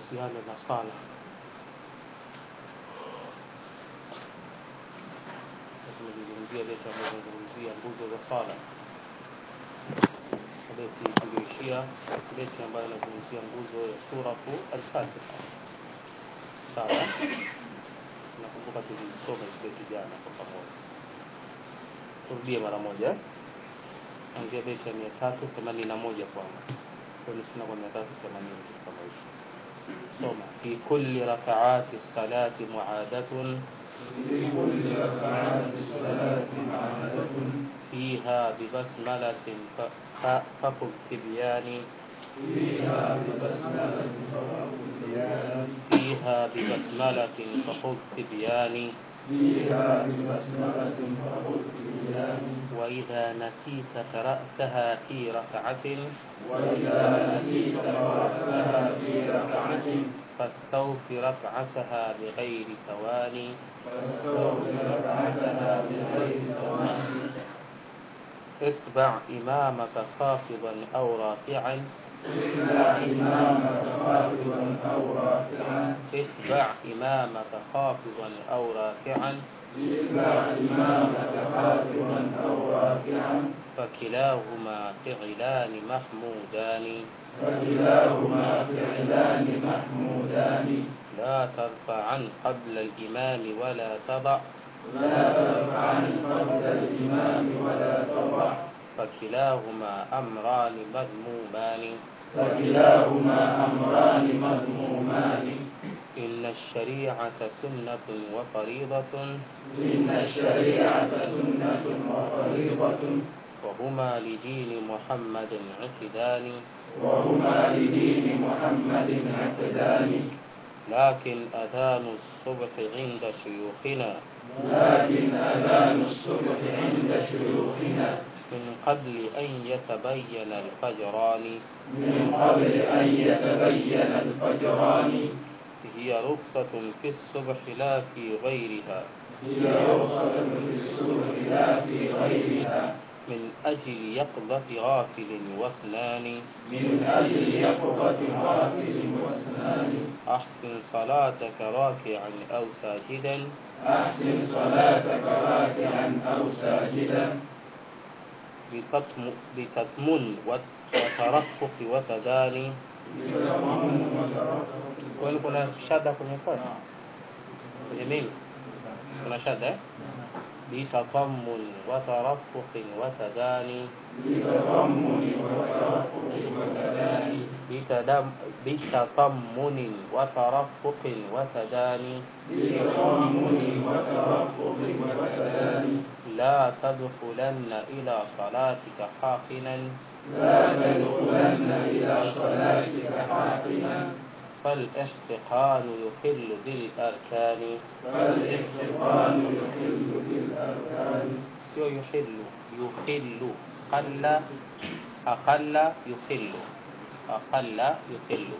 kuhusiana na sala tumezungumzia beti ambayo tunazungumzia nguzo za sala beti tulioishia beti ambayo inazungumzia nguzo ya suratu al-Fatiha sawa nakumbuka tulisoma hizo beti jana kwa pamoja turudie mara moja anzia beti ya mia tatu themanini na moja kwanza tulisoma kwa mia tatu themanini kitu kama hicho soma fi kulli rakaati salati muadatun في كل ركعات الصلاة معادة فيها ببسملة ف- ف- فقل تبيان فيها ببسملة فوق الديان فيها ببسملة فخذ تبيان فيها ببسملة فوق الديان وإذا نسيت قرأتها في ركعة وإذا نسيت قرأتها في ركعة فاستوف ركعتها بغير ثواني فاستغفر ركعتها بغير ثوان اتبع إمامك خافضا أو رافعا اتبع إمامك خافضا أو رافعا اتبع إمامك خافضا أو رافعا اتبع إمامك خافضا أو رافعا فكلاهما فعلان محمودان فكلاهما فعلان محمودان لا ترفعا قبل الإمام ولا تضع لا ترفعن قبل الإمام ولا تضع فكلاهما أمران مذمومان فكلاهما أمران مذمومان إن الشريعة سنة وفريضة إن الشريعة سنة وفريضة وهما لدين محمد عقدان وهما لدين محمد عقدان لكن أذان الصبح عند شيوخنا لكن أذان الصبح عند شيوخنا من قبل أن يتبين الفجران من قبل أن يتبين الفجران هي رخصة في الصبح لا في غيرها هي رخصة في الصبح لا في غيرها من أجل يقظة غافل واصنان من أجل يقظة غافل واسنان أحسن صلاتك راكعا أو ساجدا أحسن صلاتك راكعا أو ساجدا بتطم- بتطمن وترفق وتداني بتضمن وترفق kwani kuna shada kwenye kati kwenye mimi kuna shada eh? بتطمن وترفق وتداني بتضمن وترفق وتداني بتدم بتطمن وترفق وتداني بتضمن وترفق وتداني لا تدخلن إلى صلاتك حاقنا لا تدخلن إلى صلاتك حاقنا فالاحتقان يخل بالأركان فالاحتقان يحل بالأركان sio yuhillu yuhillu qalla aqalla yuhillu aqalla yuhillu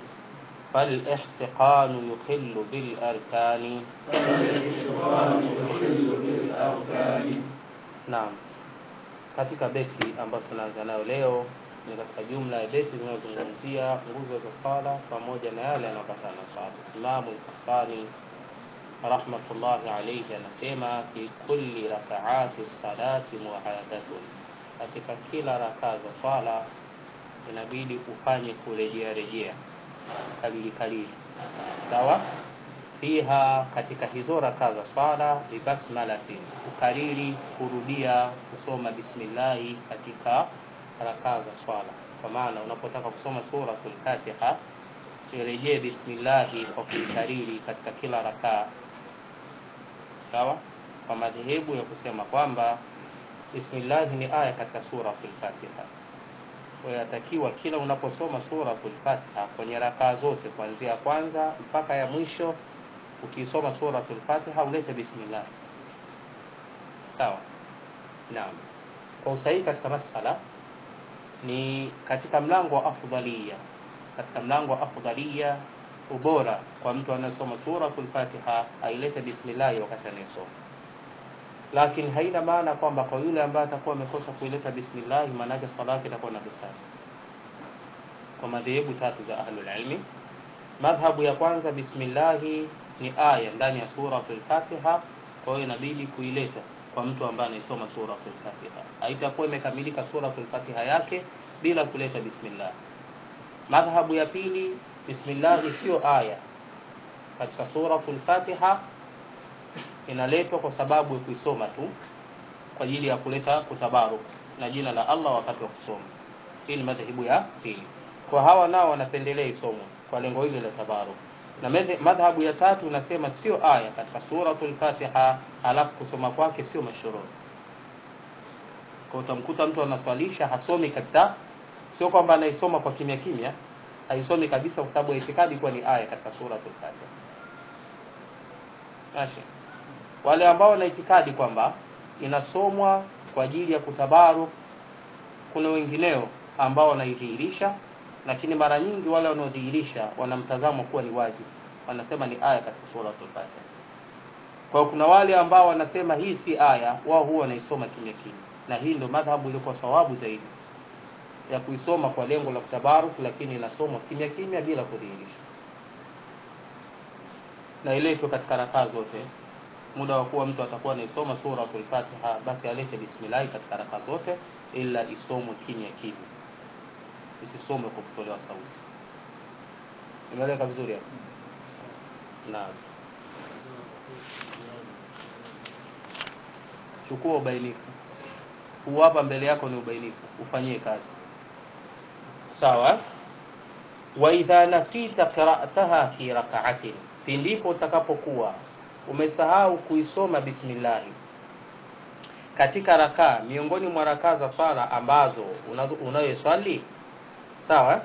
فالاحتقان يخل بالأركان فالاحتقان يحل بالأركان Naam, katika beti ambazo tunaanza nayo leo ni katika jumla ya beti zinazozungumzia nguzo za sala pamoja na yale yanayopatana na sala. Imamu Al-Qahtani rahmatullahi alayhi anasema fi kulli rakaati salati muadatun, katika kila rakaa za sala inabidi ufanye kurejea rejea kalili kalili, sawa fiha katika hizo rakaa za swala bibasmalatin ukariri kurudia kusoma bismillahi katika rakaa za swala kwa maana unapotaka kusoma suratul fatiha irejee bismillahi kwa kuikariri katika kila rakaa sawa kwa madhehebu ya kusema kwamba bismillahi ni aya katika suratul fatiha kwa hiyo yatakiwa kila unaposoma suratul fatiha kwenye rakaa zote kuanzia ya kwanza mpaka ya mwisho ukisoma suratul fatiha ulete bismillah sawa naam kwa usahihi katika masala ni katika mlango wa afdalia katika mlango wa afdalia ubora kwa mtu anayesoma suratul fatiha ailete bismillah wakati anayesoma lakini haina maana kwamba kwa yule ambaye atakuwa amekosa kuileta bismillah maana yake swala yake itakuwa na dosari kwa madhehebu tatu za ahlul ilmi madhhabu ya kwanza bismillahi ni aya ndani ya suratul fatiha kwa hiyo inabidi kuileta kwa mtu ambaye anaisoma suratul fatiha haitakuwa imekamilika suratul fatiha yake bila kuleta bismillah madhhabu ya pili bismillahi sio aya katika suratul fatiha inaletwa kwa sababu ya kuisoma tu kwa ajili ya kuleta kutabaruk na jina la allah wakati wa kusoma hii ni madhehebu ya pili kwa hawa nao wanapendelea isomwe kwa lengo hili la tabaruk na madhhabu ya tatu unasema sio aya katika suratul fatiha halafu kusoma kwake sio mashruu kwa utamkuta mtu anaswalisha hasomi kabisa sio kwamba anaisoma kwa kimya kimya haisomi kabisa kwa sababu ya itikadi kuwa ni aya katika suratul fatiha Mashi. wale ambao wana itikadi kwamba inasomwa kwa ajili ya kutabaruk kuna wengineo ambao wanaidhihirisha lakini mara nyingi wale wanaodhihirisha wanamtazamo kuwa ni wajibu wanasema ni aya katika suratul fatiha kwa kuna wale ambao wanasema hii si aya wao huwa wanaisoma kimya kimya na hii ndio madhhabu iliyokuwa sawabu zaidi ya kuisoma kwa lengo la kutabaruk lakini inasomwa kimya kimya bila kudhihirisha na iletwe katika rakaa zote muda wa kuwa mtu atakuwa anaisoma suratul fatiha basi alete bismillahi katika rakaa zote ila isomwe kimya kimya isisomwe kwa kutolewa sauti imeeleka vizuri hapo naam chukua ubainifu huu hapa mbele yako ni ubainifu ufanyie kazi sawa wa idha nasita qira'ataha fi rak'atin pindipo utakapokuwa umesahau kuisoma bismillahi katika rakaa miongoni mwa rakaa za sala ambazo unayoswali sawa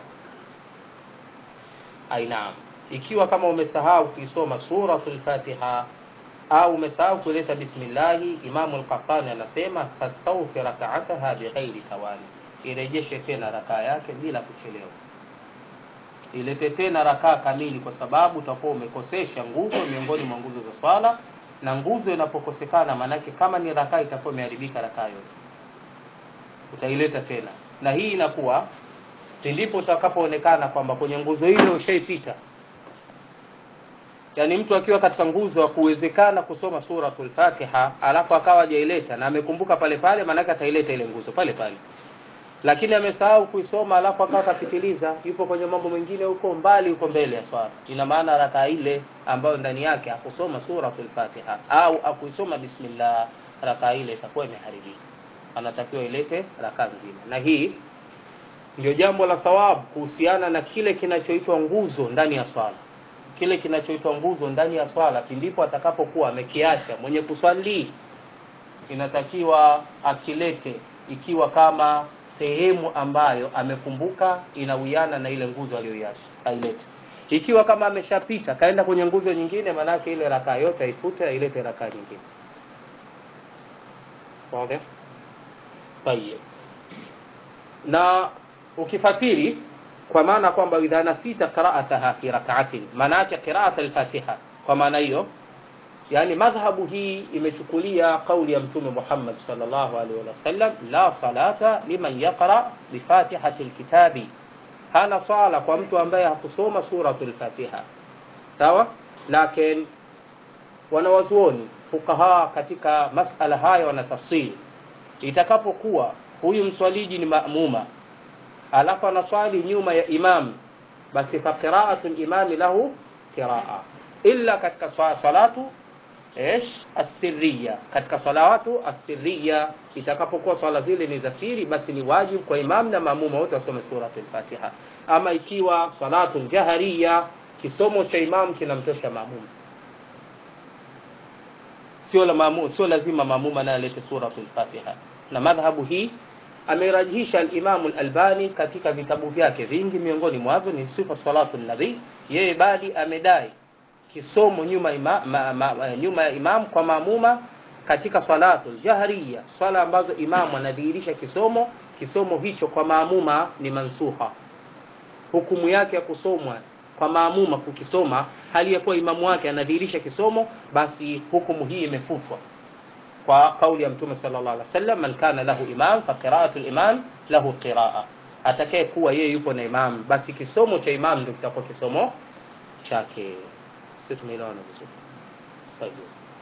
ainaam ikiwa kama umesahau kuisoma suratul fatiha au umesahau kuleta bismillahi imamu al-qahtani anasema fastawfi rak'ataha bighairi tawali irejeshe tena rakaa yake bila kuchelewa ilete tena rakaa kamili kwa sababu utakuwa umekosesha nguzo miongoni mwa nguzo za swala na nguzo inapokosekana maanake kama ni rakaa itakuwa imeharibika rakaa yote utaileta tena na hii inakuwa ndipo utakapoonekana kwamba kwenye nguzo ile ushaipita yaani mtu akiwa katika nguzo ya kuwezekana kusoma suratul fatiha alafu akawa hajaileta na amekumbuka pale pale maanake ataileta ile nguzo pale pale lakini amesahau kuisoma alafu akawa kapitiliza yupo kwenye mambo mengine huko mbali huko mbele ya swala ina maana rakaa ile ambayo ndani yake hakusoma suratul fatiha au akuisoma bismillah rakaa ile itakuwa imeharibika anatakiwa ilete rakaa nzima na hii ndio jambo la thawabu kuhusiana na kile kinachoitwa nguzo ndani ya swala kile kinachoitwa nguzo ndani ya swala pindipo atakapokuwa amekiacha mwenye kuswali inatakiwa akilete ikiwa kama sehemu ambayo amekumbuka inawiana na ile nguzo aliyoiacha ailete ikiwa kama ameshapita kaenda kwenye nguzo nyingine maanake ile rakaa yote aifute ailete rakaa nyingine okay? Tayeb. na ukifasiri kwa maana kwamba idha nasita qira'ataha fi rak'atin maana yake qira'at al-fatiha kwa maana hiyo yani madhhabu hii imechukulia kauli ya mtume Muhammad sallallahu alaihi wasallam la salata liman yaqra bi fatihati alkitabi hana sala kwa mtu ambaye hakusoma suratul fatiha sawa lakini wanawazuoni fukaha katika masala haya wanatafsiri itakapokuwa huyu mswaliji ni maamuma alafu anaswali nyuma ya imam basi fa qira'atu al-imam lahu qiraa illa katika salatu ايش السريه katika salawatu asirriya itakapokuwa swala zile ni za siri basi ni wajibu kwa imam na maamuma wote wasome suratul fatiha ama ikiwa salatul jahariya kisomo cha imam kinamtosha maamuma sio la maamu, sio lazima maamuma naye alete suratul fatiha na madhhabu hii amerajihisha al-Imam al-Albani katika vitabu vyake vingi miongoni mwavyo ni sifa salatu nabii yeye bali amedai kisomo nyuma ima, ma, ma, ma, nyuma ya imam kwa maamuma katika salatu jahriya swala ambazo imamu anadhihirisha kisomo kisomo hicho kwa maamuma ni mansuha hukumu yake ya kusomwa kwa maamuma kukisoma hali ya kuwa imamu wake anadhihirisha kisomo basi hukumu hii imefutwa kwa kauli ya mtume sallallahu alaihi wasallam man kana lahu imam fa qira'atu al-imam lahu qira'a atakaye kuwa yeye yupo na imam basi kisomo cha imam ndio kitakuwa kisomo chake si tumeelewana vizuri Sawa.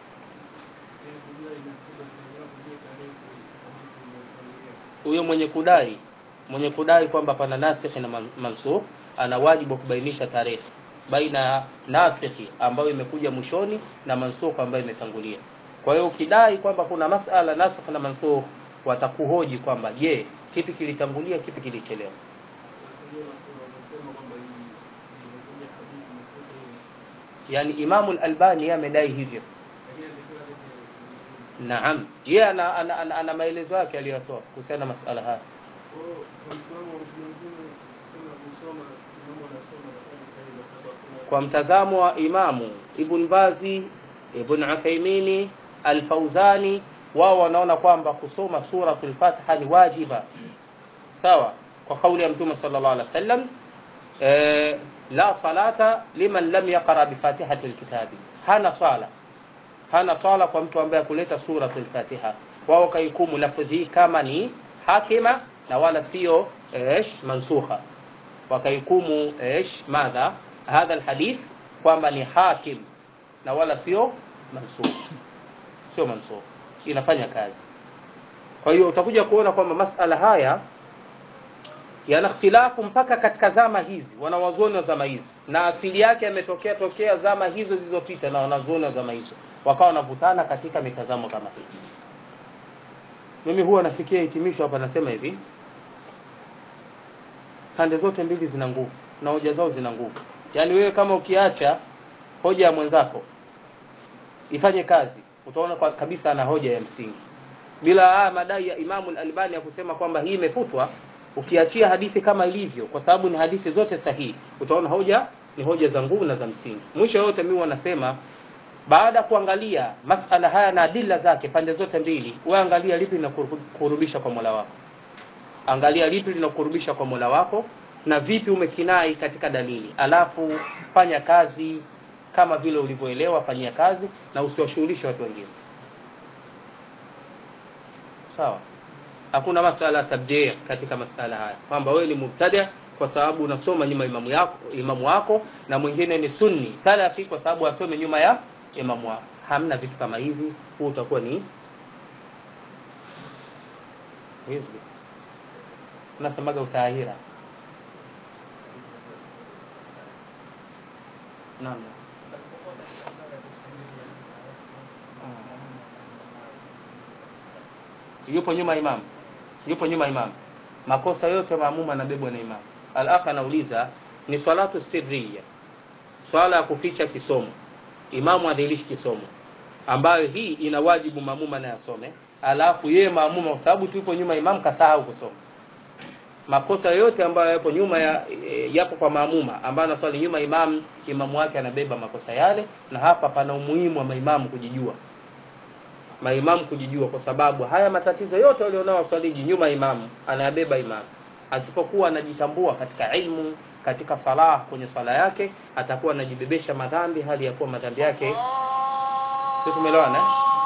huyo mwenye kudai mwenye kudai kwamba pana nasikhi na man- mansukh ana wajibu wa kubainisha tarehe baina ya nasikhi ambayo imekuja mwishoni na mansukh ambayo imetangulia kwa hiyo ukidai kwamba kuna masala nasikh na mansukh watakuhoji kwamba je kipi kilitangulia kipi kilichelewa yani imamu al-albani yeye amedai hivyo naam yeye ana, ana, ana, ana maelezo yake aliyotoa kuhusiana na masala haya kwa mtazamo wa imamu ibn bazi ibn uthaimini alfauzani wao wanaona kwamba kusoma suratul fatiha ni wajiba sawa kwa kauli ya mtume sallallahu alaihi wasallam eh, la salata liman lam yaqra bifatihati lkitabi hana sala hana sala kwa mtu ambaye kuleta suratul fatiha wao kaikumu lafdhi hii kama ni hakima na wala sio ish mansukha wakaikumu ish madha hadha alhadith kwamba ni hakim na wala sio mansukh sio mansukh inafanya kazi kwa hiyo utakuja kuona kwamba masala haya yana ikhtilafu mpaka katika zama hizi wanawazuoni wa zama hizi na asili yake yametokea tokea zama hizo zilizopita na wanazuoni wa zama hizo wakawa wanavutana katika mitazamo kama hii mimi huwa nafikia hitimisho hapa nasema hivi pande zote mbili zina nguvu na hoja zao zina nguvu yaani wewe kama ukiacha hoja ya mwenzako ifanye kazi utaona kwa kabisa ana hoja ya msingi bila haya madai ya imamu albani ya kusema kwamba hii imefutwa ukiachia hadithi kama ilivyo kwa sababu ni hadithi zote sahihi utaona hoja ni hoja za nguvu na za msingi mwisho yote mimi wanasema baada ya kuangalia masala haya na adila zake pande zote mbili wewe angalia lipi linakurudisha kwa mola wako angalia lipi linakurudisha kwa mola wako na vipi umekinai katika dalili alafu fanya kazi kama vile ulivyoelewa fanyia kazi na usiwashughulishe watu wengine sawa hakuna masala ya tabdi katika masala haya kwamba wewe ni mubtada kwa sababu unasoma nyuma imamu yako imamu wako na mwingine ni sunni salafi kwa sababu asome nyuma ya imamu wako hamna vitu kama hivi huu utakuwa ni hizbi unasemaga utaahira naam yupo nyuma imamu yupo nyuma imamu makosa yote maamuma anabebwa na imamu alakh anauliza ni swalatu sirriya swala ya kuficha kisomo imamu adhilishi kisomo ambayo hii ina wajibu maamuma naye asome alafu yeye maamuma kwa sababu tupo nyuma imamu kasahau kusoma makosa yote ambayo yapo nyuma ya, e, yapo kwa maamuma ambayo anaswali nyuma imamu imamu wake anabeba makosa yale na hapa pana umuhimu wa maimamu kujijua maimamu kujijua kwa sababu haya matatizo yote walionao waswaliji nyuma imamu anayabeba imamu asipokuwa anajitambua katika ilmu katika salah kwenye swala yake atakuwa anajibebesha madhambi hali ya kuwa madhambi yake sio tumeelewana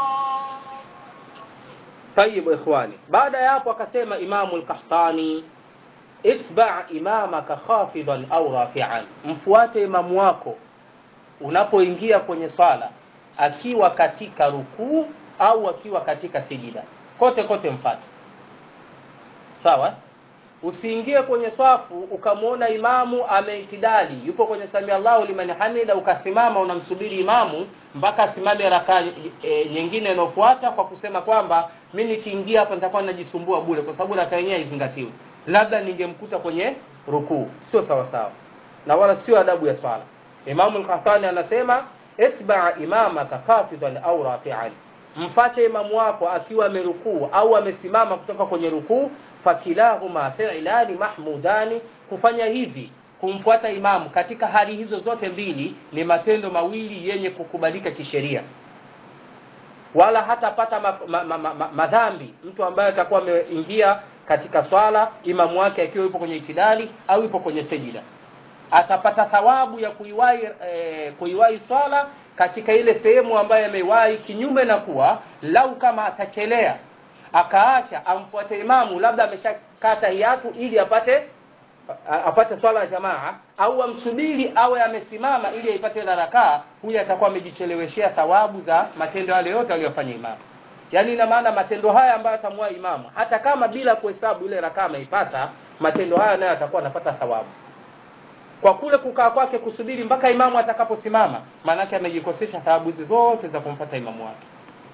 طيب ikhwani baada ya hapo akasema imamu al-qahtani itba imamaka khafidan au rafi'an mfuate imamu wako unapoingia kwenye swala akiwa katika rukuu au akiwa katika sijida kote kote mpate sawa usiingie kwenye swafu ukamwona imamu ameitidali yupo kwenye samia Allahu liman hamida ukasimama unamsubiri imamu mpaka asimame raka e, nyingine inayofuata kwa kusema kwamba mi nikiingia hapa nitakuwa najisumbua bure kwa sababu raka yenyewe haizingatiwi labda ningemkuta kwenye rukuu sio sawa sawa na wala sio adabu ya swala imamu al-Qahtani anasema itba imamaka qafidan au rafi'an mfate imamu wako akiwa amerukuu au amesimama kutoka kwenye rukuu fakilahuma fi'lani mahmudani kufanya hivi kumfuata imamu katika hali hizo zote mbili ni matendo mawili yenye kukubalika kisheria wala hatapata madhambi ma, ma, ma, ma, madhambi mtu ambaye atakuwa ameingia katika swala imamu wake akiwa yupo kwenye itidali au yupo kwenye sejida atapata thawabu ya kuiwahi eh, kuiwahi swala katika ile sehemu ambayo ameiwahi kinyume na kuwa lau kama atachelea akaacha amfuate imamu labda ameshakata hiatu ili apate a- apate swala ya jamaa au amsubiri awe amesimama ili aipate ile rakaa huyu atakuwa amejicheleweshea thawabu za matendo yale yote aliyofanya imamu yaani ina maana matendo haya ambayo atamua imamu hata kama bila kuhesabu ile rakaa ameipata matendo haya nayo atakuwa anapata thawabu kwa kule kukaa kwake kusubiri mpaka imamu atakaposimama maanake amejikosesha thawabu hizi zote za kumpata imamu wake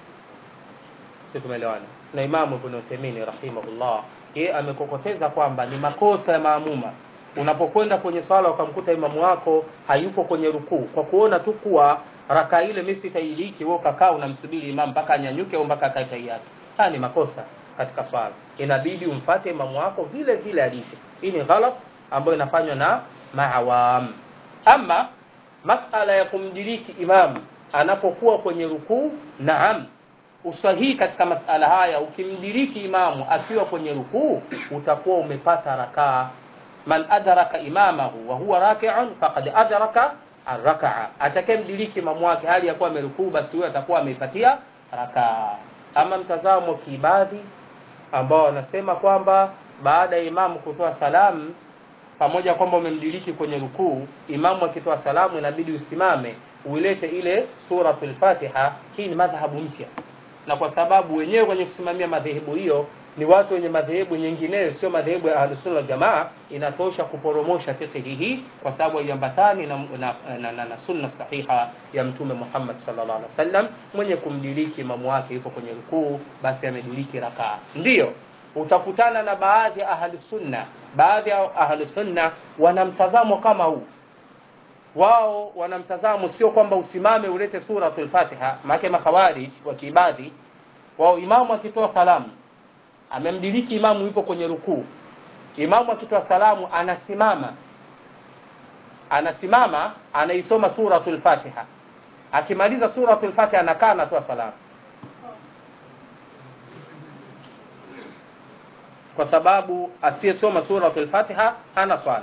si tumeelewana na imamu ibn Uthaymeen rahimahullah yeye amekokoteza kwamba ni makosa ya maamuma unapokwenda kwenye swala ukamkuta imamu wako hayupo kwenye rukuu kwa kuona tu kuwa raka ile mimi sitailiki wewe ukakaa unamsubiri imamu mpaka anyanyuke au mpaka akae tahiyatu haya ni makosa katika swala inabidi umfate imamu wako vile vile alivyo hii ni ghalat ambayo inafanywa na maawam ama masala ya kumdiriki imamu anapokuwa kwenye rukuu naam usahihi katika masala haya ukimdiriki imamu akiwa kwenye rukuu utakuwa umepata rakaa man adraka imamahu wa huwa raki'un faqad adraka arrakaa atakayemdiriki imamu wake hali ya kuwa amerukuu basi huyo atakuwa ameipatia rakaa ama mtazamo kiibadhi ambao wanasema kwamba baada ya imamu kutoa salamu pamoja kwamba umemdiriki kwenye rukuu imamu akitoa salamu inabidi usimame uilete ile suratul fatiha hii ni madhhabu mpya na kwa sababu wenyewe kwenye kusimamia madhehebu hiyo ni watu wenye madhehebu nyingineyo sio madhehebu ya ahlusunna wal jamaa inatosha kuporomosha fiqhi hii kwa sababu haiambatani na, na, na, na, na sunna sahiha ya mtume Muhammad sallallahu alaihi wasallam mwenye kumdiriki imamu wake yuko kwenye rukuu basi amediriki rakaa ndiyo utakutana na baadhi ya ahlusunna baadhi ya ahlusunna wana mtazamo kama huu wao wana mtazamo sio kwamba usimame ulete suratul fatiha maana makhawarij wa kiibadhi wao imamu akitoa salamu amemdiriki imamu yupo kwenye rukuu imamu akitoa salamu anasimama anasimama anaisoma suratul fatiha akimaliza suratul fatiha anakaa anatoa salamu kwa sababu asiyesoma suratul fatiha hana swala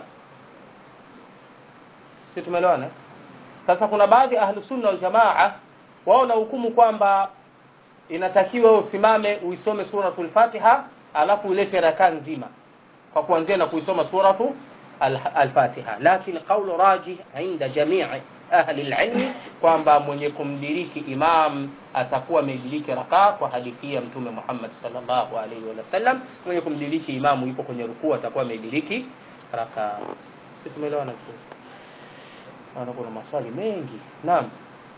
si tumeelewana sasa kuna baadhi ya ahlu sunna wal jamaa wao na hukumu kwamba inatakiwa usimame uisome suratul fatiha alafu ulete rakaa nzima kwa kuanzia na kuisoma suratu al-fatiha lakini qawlu rajih inda jamii ahli al-ilm kwamba mwenye kumdiriki imam atakuwa amediriki rakaa kwa hadithi ya mtume Muhammad sallallahu alaihi wasallam mwenye kumdiriki imamu yupo kwenye rukuu atakuwa amediriki rakaa sisi tumeelewana vizuri Naona kuna maswali mengi. Naam.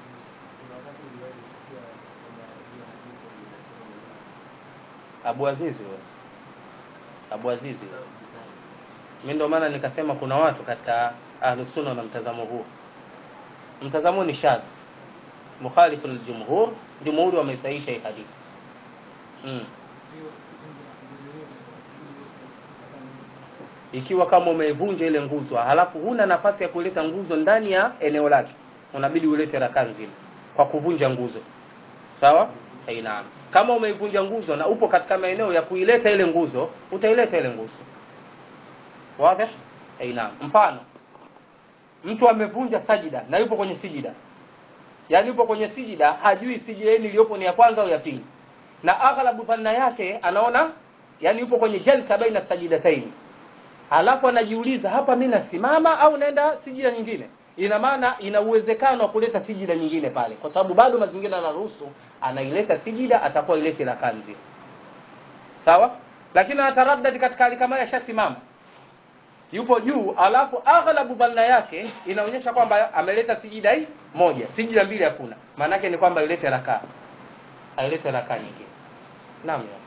Abu Azizi wewe. Abu Azizi wewe. Mimi ndio maana nikasema kuna watu katika Ahlus Sunna na mtazamo huu. Mtazamo ni shadh. Mukhalifu al-jumhur, jumhuri wamesahihisha hii hadithi. Mm. ikiwa kama umeivunja ile nguzo halafu huna nafasi ya kuleta nguzo ndani ya eneo lake unabidi ulete rakaa nzima kwa kuvunja nguzo sawa naam kama umeivunja nguzo na upo katika maeneo ya kuileta ile nguzo utaileta ile nguzo wazi naam mfano mtu amevunja sajida na yupo kwenye sijida yaani yupo kwenye sijida hajui sijida iliyopo ni ya kwanza au ya pili na aghlabu dhanna yake anaona yani yupo kwenye jalsa baina sajidataini halafu anajiuliza hapa mimi nasimama au naenda sijida nyingine ina maana ina uwezekano wa kuleta sijida nyingine pale kwa sababu bado mazingira yanaruhusu anaileta sijida atakuwa ilete la kanzi sawa lakini anataraddad katika hali kama yashasimama yupo juu alafu aghlabu dhanna yake inaonyesha kwamba ameleta sijida hii moja sijida mbili hakuna maana yake ni kwamba ilete rakaa ailete rakaa nyingine naam ya.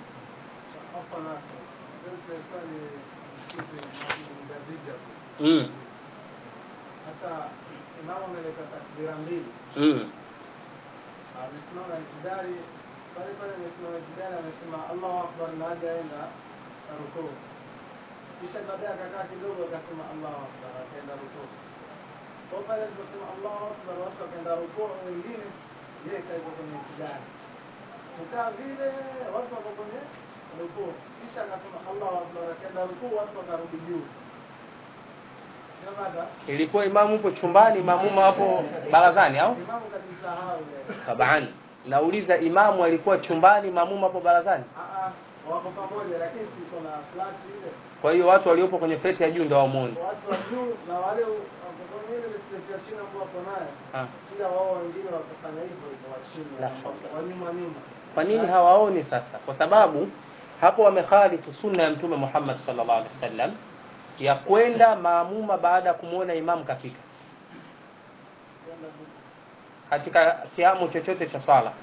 mm. Sasa imamu ameleta takbira mbili, mm. amesimama ikidari pale pale, amesimama ikidari, amesema Allahu akbar na haja aenda rukuu, kisha baadaye akakaa kidogo, akasema Allahu akbar, akaenda rukuu. Kwa pale aliposema Allahu akbar, watu wakaenda rukuu, wengine yeye kaiko kwenye ikidari, kukaa vile, watu wako kwenye rukuu, kisha akasema Allahu akbar, akaenda rukuu, watu wakarudi juu. Sio baada ilikuwa imamu upo chumbani maamuma hapo barazani au imamu kajisahau yeye. taban nauliza imamu alikuwa chumbani maamuma hapo barazani Ah, ah, wako pamoja, lakini si kuna flat ile kwa hiyo watu waliopo kwenye pleti ya juu ndio wamuoni watu wa juu na wale wako kwenye ile plate ya chini ambao wako nayo Ah. pia wao wengine wakafanya hivyo hivyo wa chini La wa nyuma nyuma. kwa nini hawaoni sasa kwa sababu hapo wamekhalifu sunna ya mtume Muhammad sallallahu alaihi wasallam ya kwenda maamuma baada ya kumwona imamu kafika Kwenda huko. katika kiamu chochote cha sala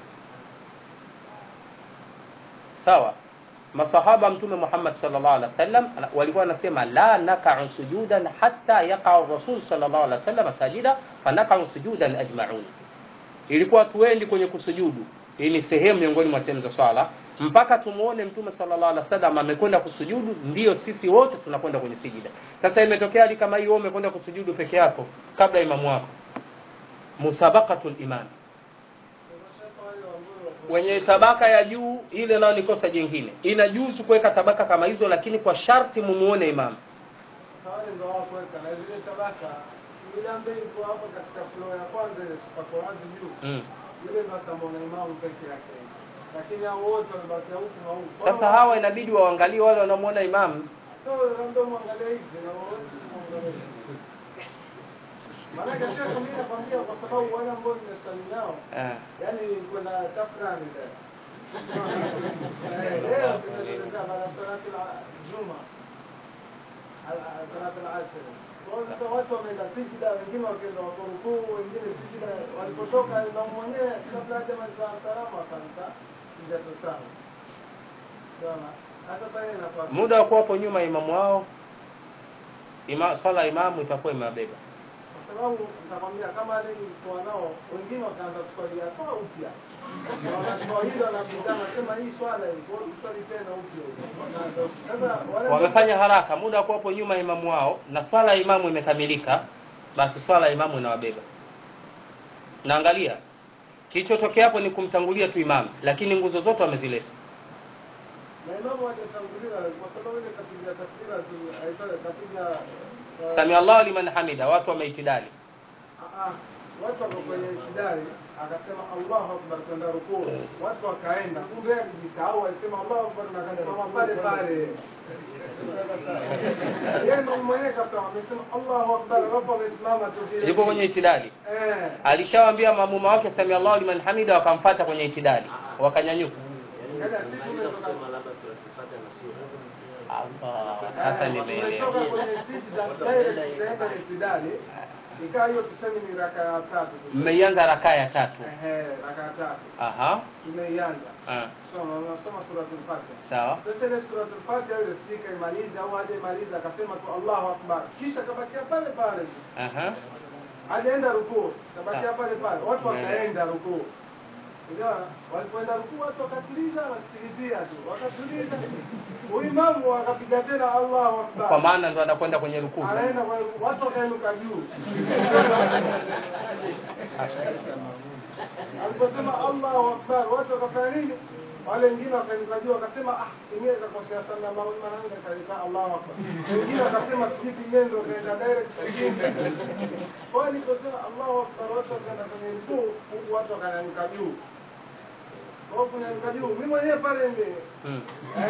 sawa masahaba mtume Muhammad sallallahu alaihi wasallam walikuwa wanasema la naka'u sujudan hatta yaqa rasul sallallahu alaihi wasallam sajida fanaka'u sujudan ajma'un ilikuwa tuendi kwenye kusujudu hii ni sehemu miongoni mwa sehemu za swala mpaka tumuone mtume sallallahu alaihi wasallam amekwenda kusujudu ndio sisi wote tunakwenda kwenye sijida sasa imetokea hali kama hiyo umekwenda kusujudu peke yako kabla imamu wako musabaqatul iman Sasa shaka wale ambao wako wenye tabaka ya juu ile nayo ni kosa jingine inajuzu kuweka tabaka kama hizo lakini kwa sharti mumuone imamu Sasa wale ndio wao kuweka na zile tabaka yule ambaye yuko hapo katika floor ya kwanza ile pako wazi juu mm. yule ndo atamwona imamu peke yake, lakini hao wote wamebakia huku na huku. sasa hawa inabidi waangalie wale wanaomuona imamu Sasa ndio mwangalie hivi na wote mwangalie hivi. Maana kesho mimi nakwambia kwa sababu wale ambao nimesali nao eh. yani kuna tafrani leo. Eh, Leo tunaelekea baada ya salati la Juma. Al- Salati al-Asr. Kwa hiyo sasa watu wameenda sijida, wengine wakaenda wako rukuu, wengine sijida. Walipotoka na mwenyewe kabla hajamaliza salamu akaanza sijada sana. Sawa. Hata pale inakuwa muda wa kuwapo nyuma ya imamu wao ima, swala ya imamu itakuwa imewabeba kwa sababu nitakwambia kama wale nilikuwa nao wengine wakaanza kuswalia sawa upya Na wanatoa hilo wanakutana nasema hii swala hii kwa hiyo tuswali tena upya wanaanza upya. sasa wale wamefanya haraka muda wa kuwapo nyuma ya imamu wao na swala ya imamu imekamilika basi swala ya imamu inawabeba naangalia kilichotokea hapo ni kumtangulia tu imamu lakini nguzo zote wamezileta na imamu hajatanguliwa kwa sababu ile kapiga takbira tu aitwa kapiga uh, sami allahu liman hamida watu wameitidali ah, ah, watu wako kwenye kidari akasema Allahu akbar kwenda rukuu watu wakaenda kumbe yeye alijisahau alisema Allahu akbar na akasimama pale pale yeye mwenyewe mwenyewe kasema amesema Allahu akbar wapo wamesimama tu vile yupo kwenye itidali eh alishawaambia maamuma wake sami allahu liman hamida wakamfata kwenye itidali wakanyanyuka Yaani sisi tumetoka Allah, sasa Eh, nimeelewa tumetoka kwenye sijda direct tunaenda itidali ikawa hiyo tuseme ni raka ya tatu mmeianza rakaa ya tatu ehe raka ya tatu aha tumeianza ah, soma soma suratul fatiha sawa Sasa ile suratul Fatiha ile sijui kaimaliza au hajaimaliza akasema tu Allahu Akbar. Kisha kabakia pale pale. aha Hajaenda rukuu, kabakia Sawa. pale pale. Watu Umeelewa. wakaenda rukuu. Unaona? Walipoenda rukuu watu wakatuliza wasikilizia tu. Wakatuliza. Huyu imamu akapiga tena Allahu Akbar. kwa maana ndo anakwenda kwenye rukuu sasa. Anaenda kwa watu wakainuka juu. Aliposema Allahu Akbar, watu wakafanya nini? Wale wengine wakainuka juu wakasema ah, pengine kakosea sana Allahu Akbar, nani kaita Allahu Akbar. Wengine wakasema sijui pengine ndio kaenda direct pengine. Kwa hiyo aliposema Allahu Akbar, watu wakaenda kwenye rukuu, huku watu wakanyanyuka juu. Kwa hiyo kunyanyuka juu, mimi mwenyewe pale ndio Mm.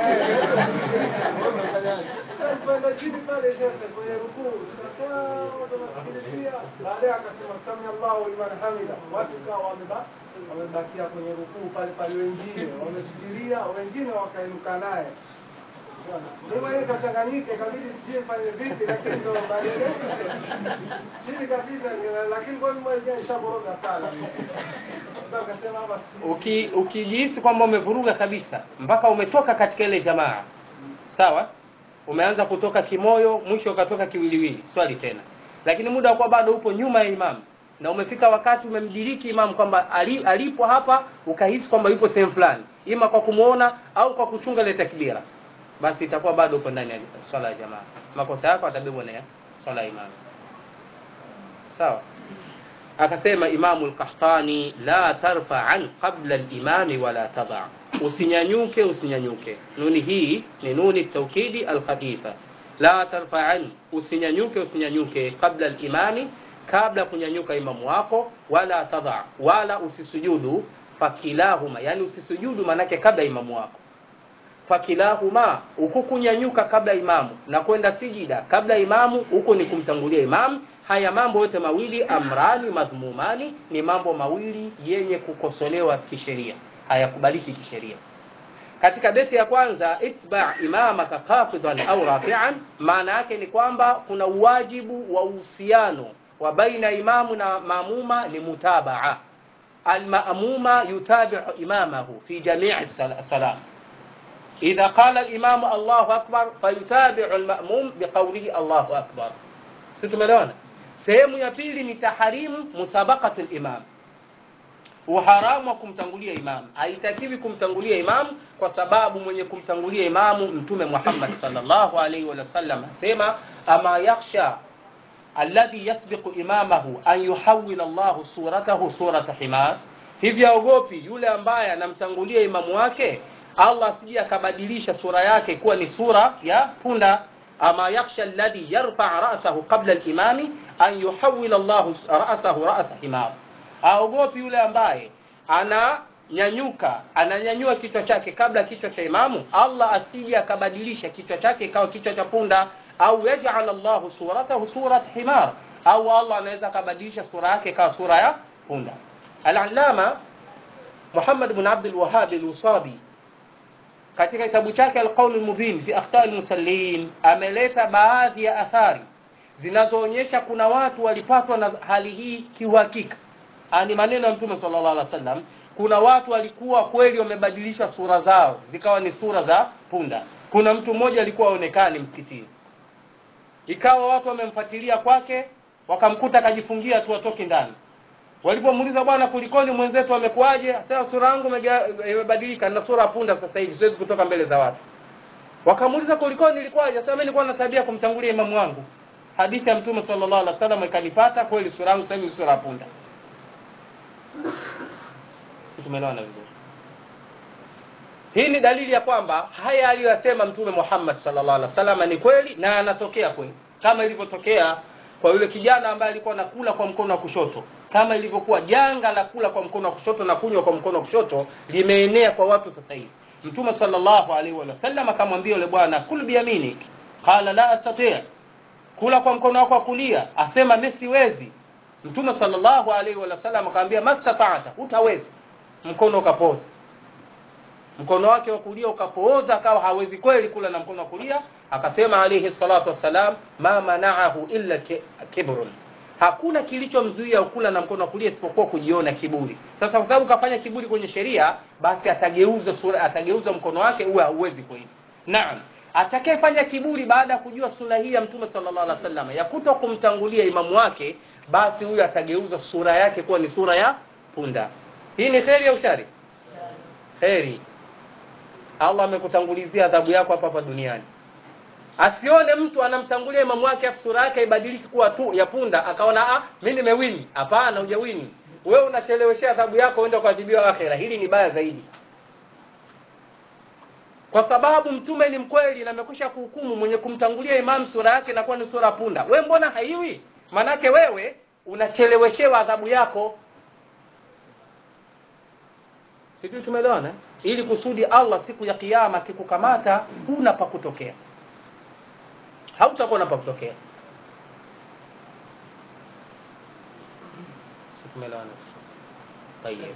sasa kwenda chini pale shekhe kwenye rukuu tunakaa watu wanasikilizia baadaye akasema sami Allahu liman hamida watu kawa wameba wamebakia kwenye rukuu pale pale wengine wamesubiria wengine wakainuka naye mimi mwenyewe kachanganyike kabidi sijui mfanye vipi lakini ndo baadaye chini kabisa lakini kwa mimi mwenyewe nishaboroga sana sasa akasema hapa sijui Uki, ukijihisi kwamba umevuruga kabisa mpaka umetoka katika ile jamaa sawa umeanza kutoka kimoyo mwisho ukatoka kiwiliwili swali tena lakini muda wa kuwa bado upo nyuma ya imamu na umefika wakati umemdiriki imamu kwamba ali, alipo hapa ukahisi kwamba yupo sehemu fulani ima kwa kumuona au kwa kuchunga ile takbira basi itakuwa bado upo ndani ya swala ya jamaa makosa yako atabebwa na ya swala ya imamu sawa akasema imamu al-qahtani la tarfa'an qabla al-imami wala tadha usinyanyuke usinyanyuke nuni hii ni nuni taukidi al-khafifa la tarfa'an usinyanyuke usinyanyuke qabla al-imami kabla kunyanyuka imamu wako wala tadha wala usisujudu fakilahuma yani usisujudu manake kabla imamu wako fakilahuma huku kunyanyuka kabla imamu na kwenda sijida kabla imamu huku ni kumtangulia imamu haya mambo yote mawili amrani madhmumani ni mambo mawili yenye kukosolewa kisheria hayakubaliki kisheria katika beti ya kwanza itba imamaka qafidan au rafian maana yake ni kwamba kuna uwajibu wa uhusiano wa baina imamu na maamuma ni mutabaa almamuma yutabiu imamahu fi jamii salam إذا قال الإمام الله أكبر فيتابع المأموم بقوله الله أكبر ستملون sehemu ya pili ni taharimu musabaqatu limam uharamu wa kumtangulia imam haitakiwi kumtangulia imam kwa sababu mwenye kumtangulia imamu mtume muhammad salllahu alaihi wasallam asema ama yakhsha alladhi yasbiqu imamahu an yuhawila llahu suratahu surata himar hivi aogopi yule ambaye anamtangulia imamu wake allah asije akabadilisha sura yake kuwa ni sura ya punda ama yakhsha alladhi yarfaa rasahu qabla limami an yuhawila llahu rasahu rasa himar aogopi yule ambaye ananyanyuka ananyanyua kichwa chake kabla kichwa cha imamu allah asije akabadilisha kichwa chake ikawa kichwa cha punda au yajala llahu suratahu surat himar au allah anaweza akabadilisha sura yake ikawa sura ya punda alalama muhammad bn abdulwahabi lusabi katika kitabu chake alqaul lmubin fi akhtai lmusallin ameleta baadhi ya athari zinazoonyesha kuna watu walipatwa na hali hii kiuhakika ni maneno ya mtume sallallahu alaihi wasallam kuna watu walikuwa kweli wamebadilisha sura zao zikawa ni sura za punda kuna mtu mmoja alikuwa aonekani msikitini ikawa watu wamemfuatilia kwake wakamkuta akajifungia tu atoke ndani walipomuuliza bwana kulikoni mwenzetu amekuaje sasa sura yangu imebadilika na sura ya punda sasa hivi siwezi kutoka mbele za watu wakamuuliza kulikoni ilikuwaje sasa mimi nilikuwa na tabia kumtangulia imamu wangu hadithi ya mtume sallallahu alaihi wasallam ikanipata kweli sura yangu sasa hivi sura ya punda si tumeelewana vizuri hii ni dalili ya kwamba haya aliyoyasema mtume muhammad sallallahu alaihi wasallam ni kweli na anatokea kweli kama ilivyotokea kwa yule kijana ambaye alikuwa anakula kwa mkono wa kushoto kama ilivyokuwa janga la kula kwa mkono wa kushoto na kunywa kwa mkono wa kushoto limeenea kwa watu sasa hivi mtume sallallahu alaihi wasallam akamwambia yule bwana kul biyaminik qala la astati kula kwa mkono wako wa kulia asema mimi siwezi mtume sallallahu alaihi wasallam akamwambia mastata'ta hutawezi mkono ukapooza mkono wake wa kulia ukapooza akawa hawezi kweli kula na mkono wa kulia akasema alaihi salatu wassalam ma manaahu illa kibrun hakuna kilichomzuia kula na mkono wa kulia isipokuwa kujiona kiburi sasa kwa sababu kafanya kiburi kwenye sheria basi atageuza sura atageuza mkono wake uwe hauwezi kweli naam atakayefanya kiburi baada ya kujua suna hii ya mtume sallallahu alaihi wasallam ya kuto kumtangulia imamu wake basi huyu atageuza sura yake kuwa ni sura ya punda hii ni kheri au shari kheri allah amekutangulizia adhabu yako hapa hapa duniani asione mtu anamtangulia imamu wake afu sura yake ibadiliki kuwa tu ya punda akaona ah mimi nimewini hapana hujawini wewe unacheleweshea adhabu yako uende kuadhibiwa akhera hili ni baya zaidi kwa sababu mtume ni mkweli na amekwisha kuhukumu mwenye kumtangulia imamu sura yake inakuwa ni sura punda we mbona haiwi manake wewe unacheleweshewa adhabu yako sijui tumeelewana ili kusudi allah siku ya kiama akikukamata huna pa kutokea hautakuwa na pa kutokea tumeelewana طيب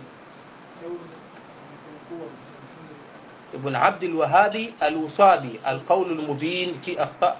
ابن عبد الوهاب الوصابي القول المبين في أخطاء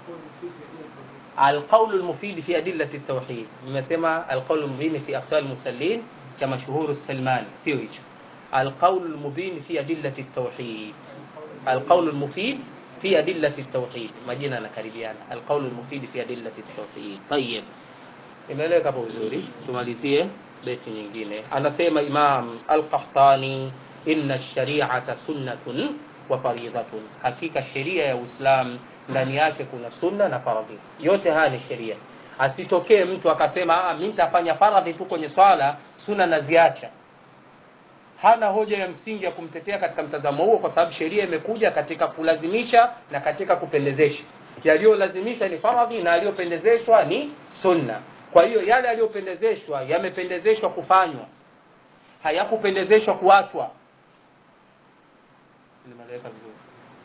القول المفيد في أدلة التوحيد nimesema القول المبين في أخطاء المسلين كمشهور السلماني sio hicho القول المبين في أدلة التوحيد القول المفيد في أدلة التوحيد majina nakaribiana القول المفيد في أدلة التوحيد طيب imeeleweka hapo vizuri tumalizie beti nyingine anasema imam al-qahtani inna shari'ata sunnatun wa faridatun hakika sheria ya uislam ndani yake kuna sunna na faradhi yote haya ni sheria asitokee mtu akasema mimi nitafanya faradhi tu kwenye swala sunna naziacha hana hoja ya msingi ya kumtetea katika mtazamo huo kwa sababu sheria imekuja katika kulazimisha na katika kupendezesha yaliyolazimishwa ni faradhi na yaliyopendezeshwa ni sunna kwa hiyo yale yaliyopendezeshwa yamependezeshwa kufanywa hayakupendezeshwa kuachwa nimeleweka vizuri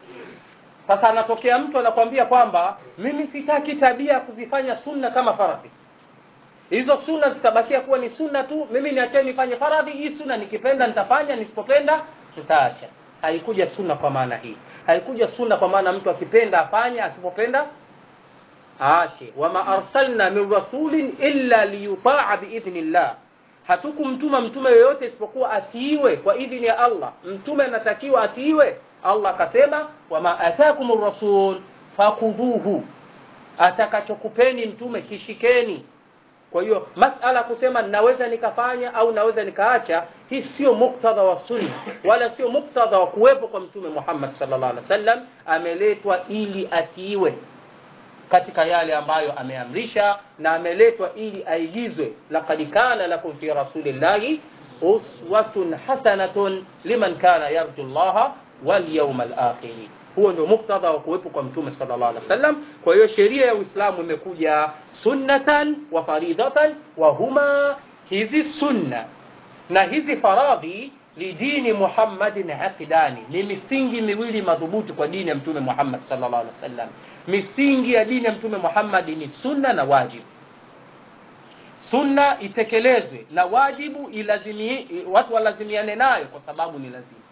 sasa anatokea mtu anakwambia kwamba mimi sitaki tabia ya kuzifanya sunna kama faradhi hizo sunna zitabakia kuwa ni sunna tu mimi niacheni nifanye faradhi hii sunna nikipenda nitafanya nisipopenda nitaacha haikuja sunna kwa maana hii haikuja sunna kwa maana mtu akipenda afanye asipopenda aache wama arsalna min rasulin illa liyutaa biidhnillah hatukumtuma mtume yoyote isipokuwa atiiwe kwa idhini ya allah mtume anatakiwa atiiwe allah akasema wama atakum rasul fakudhuhu atakachokupeni mtume kishikeni kwa hiyo masala kusema naweza nikafanya au naweza nikaacha hii sio muktadha wa sunna wala sio muktadha wa kuwepo kwa mtume muhammad sallallahu alaihi wasallam ameletwa ili atiiwe katika yale ambayo ameamrisha na ameletwa ili aigizwe laqad kana lakum fi rasulillahi uswatun hasanatun liman kana yarju llaha walyawma alakhiri huo ndio muktadha wa kuwepo kwa mtume sallallahu alaihi wasallam kwa hiyo sheria ya uislamu imekuja sunnatan wa faridatan wa huma hizi sunna na hizi faradhi lidini muhammadin aqidani ni misingi miwili madhubuti kwa dini ya mtume muhammad sallallahu alaihi wasallam misingi ya dini ya mtume muhammad ni sunna na wajibu sunna itekelezwe na wajibu ilazimi, watu walazimiane nayo kwa sababu ni lazima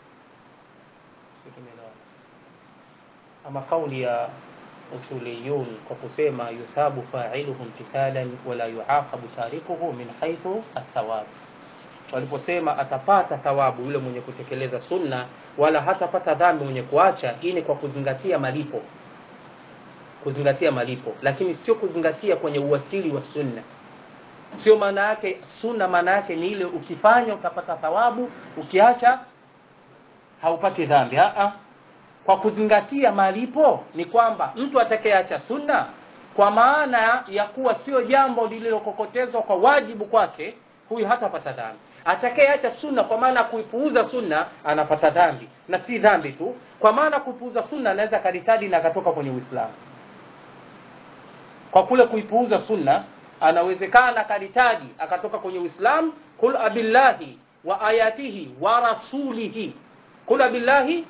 ama kauli ya usuliyun kwa kusema yuthabu failuhu imtithalan wala yuaqabu tarikuhu min haithu athawab waliposema atapata thawabu yule mwenye kutekeleza sunna wala hatapata dhambi mwenye kuacha hii ni kwa kuzingatia malipo kuzingatia malipo lakini sio kuzingatia kwenye uwasili wa sunna sio maana yake sunna maana yake ni ile ukifanya utapata thawabu ukiacha haupati dhambi Aa, kwa kuzingatia malipo ni kwamba mtu atakayeacha sunna kwa maana ya kuwa sio jambo lililokokotezwa kwa wajibu kwake huyu hatapata dhambi atakayeacha sunna kwa maana kuipuuza sunna anapata dhambi na si dhambi tu kwa maana kuipuuza sunna anaweza akaritadi na akatoka kwenye uislamu kwa kule kuipuuza sunna anawezekana akaritadi akatoka kwenye uislamu kul abillahi wa ayatihi wa rasulihi kul abillahi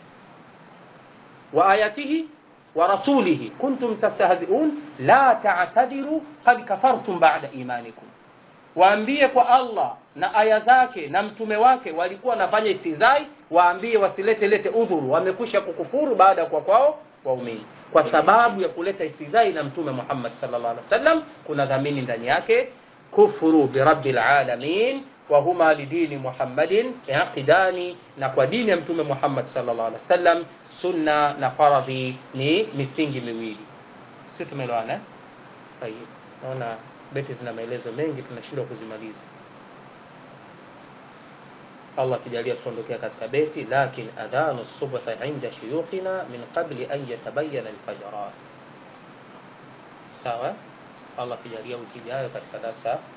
wa ayatihi wa rasulihi kuntum tastahziun la ta'tadiru qad kafartum ba'da imanikum waambie kwa Allah na aya zake na mtume wake walikuwa wanafanya istizai waambie wasilete lete udhuru wamekwisha kukufuru baada ya kwa kwao waumini kwa sababu ya kuleta istizai na mtume Muhammad sallallahu alaihi wasallam kuna dhamini ndani yake kufuru birabbil alamin wa huma lidini Muhammadin yaqidani na kwa dini ya mtume Muhammad sallallahu alaihi wasallam sunna na faradhi ni misingi miwili sio tumeelewana eh naona beti zina maelezo mengi tunashindwa kuzimaliza Allah kijalia tuondokea katika beti lakin adhanu subhi inda shuyukhina min qabli an yatabayyana alfajr sawa Allah kijalia wiki ijayo katika darasa